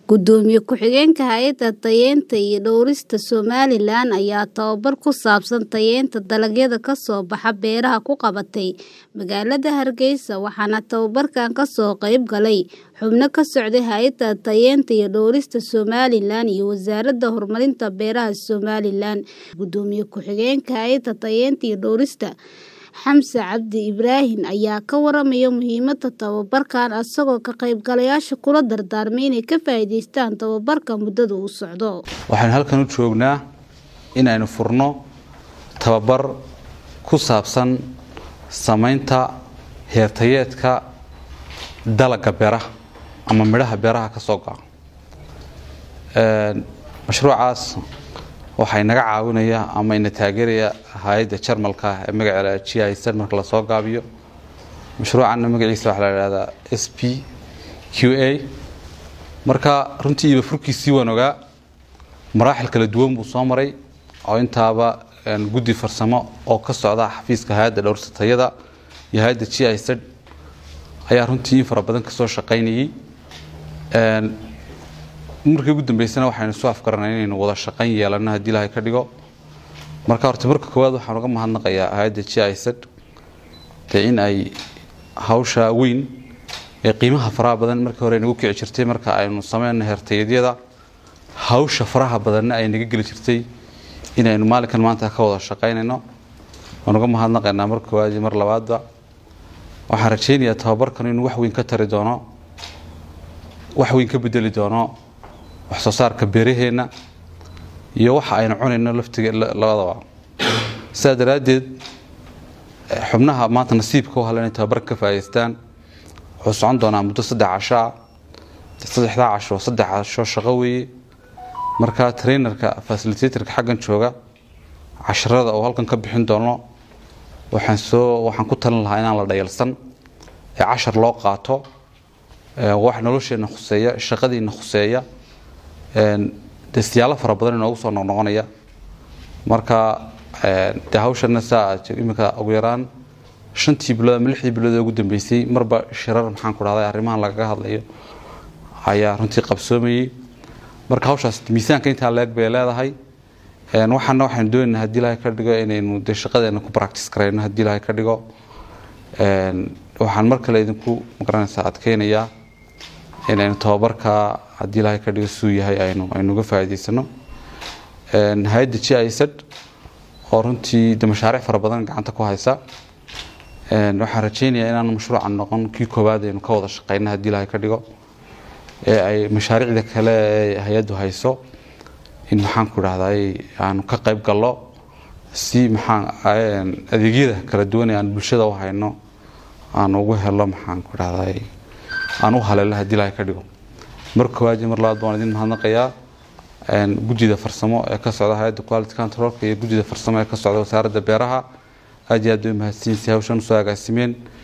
Gudoomiye ku-xigeenka Hay'adda Tayeynta iyo Dhawrista Somalilan ayaa tababar ku saabsan tayeynta dalagyada ka soo baxa beeraha ku qabatay magaalada Hargeysa waxaana tababarkan ka soo qayb galay xubno ka socday Hay'adda Tayeynta iyo Dhawrista Somalilan iyo Wasaaradda Horumarinta Beeraha Somalilan. Gudoomiye ku-xigeenka Hay'adda Tayeynta iyo Dhawrista Xamse Cabdi Ibraahin ayaa ka waramaya muhiimadda tababarkan isagoo ka qaybgalayaasha kula dardaarmay inay ka faa'iidaystaan tababarka muddada uu socdo. waxaynu halkan u joognaa inaynu furno tababar ku saabsan samaynta heertayeedka dalagga beeraha ama midhaha beeraha ka soo go'a mashruucaas waxaa inaga caawinaya ama ina taageeraya hay-adda jarmalka ee magaceeda g i z marka lasoo gaabiyo mashruucanna magaciisa waxaa la idhahdaa s p q a marka runtii iba furkiisii waan ogaa maraaxil kala duwan buu soo maray oo intaaba guddi farsamo oo ka socda xafiiska hay-adda dhowrsatayada iyo hay-adda g i z ayaa runtii in fara badan kasoo shaqaynayay markii ugu dambeysana waxaynu soo afgaranay inaynu wada shaqayn yeelano haddii ilaahay ka dhigo marka horta marka koowaad waxaan uga mahadnaqayaa hay-adda g i z dee in ay hawsha weyn ee qiimaha faraha badan markii hore nagu kici jirtay marka aynu sameyno heertayadyada hawsha faraha badanna ay naga geli jirtay inaynu maalinkan maanta ka wada shaqaynayno waan uga mahadnaqaynaa mar koowaad iyo mar labaadba waxaan rajaynayaa tababarkan inuu wax weyn ka tari doono wax weyn ka bedeli doono wax soo saarka beeraheenna iyo waxa aynu cunayno laftiga labadaba sidaa daraaddeed xubnaha maanta nasiibka u hala inay tababarka ka faa'idaystaan wuxuu socon doonaa muddo saddex casho ah saddexdaa casho saddex casho shaqo weeye marka trainerka facilitatorka xaggan jooga casharada oo halkan ka bixin doono waxaan soo waxaan ku talin lahaa inaan la dhayalsan ee cashar loo qaato wax nolosheenna khuseeya shaqadiina khuseeya dee siyaalo fara badan inoogu soo noqnoqonaya marka dee hawshana saa iminka ugu yaraan shantii bilood ama lixdii bilood ee ugu dambeysay marba shirar maxaan ku dhahday arrimahan lagaga hadlayo ayaa runtii qabsoomayay marka hawshaas miisaanka intaa leeg bay leedahay waxaana waxaynu doonaynaa haddii ilaahay ka dhigo inaynu dee shaqadeena ku practice garayno haddii ilaahay ka dhigo waxaan mar kale idinku magaranaysaa adkeynayaa inaynu tababarka haddii ilaahay ka dhigo suu yahay aynu aynu uga faa'iidaysano hay-adda g i z oo runtii de mashaariic fara badan gacanta ku haysa waxaan rajaynayaa inaan mashruucan noqon kii koowaad aynu ka wada shaqeyno haddii ilaahay ka dhigo ee ay mashaariicda kale ee hay-addu hayso in maxaan ku dhahday aanu ka qayb gallo si maxaan adeegyada kala duwan ee aan bulshada u hayno aan ugu helo maxaan ku dhahday aan u haleelo haddii ilaahay ka dhigo mar koowaad iyo mar labaad baan idin mahadnaqayaa guddida farsamo ee ka socda hay-adda quality controlka iyo guddida farsamo ee ka socda wasaaradda beeraha aad iyo aad bay mahadsanyihiin si hawshan usoo agaasimeen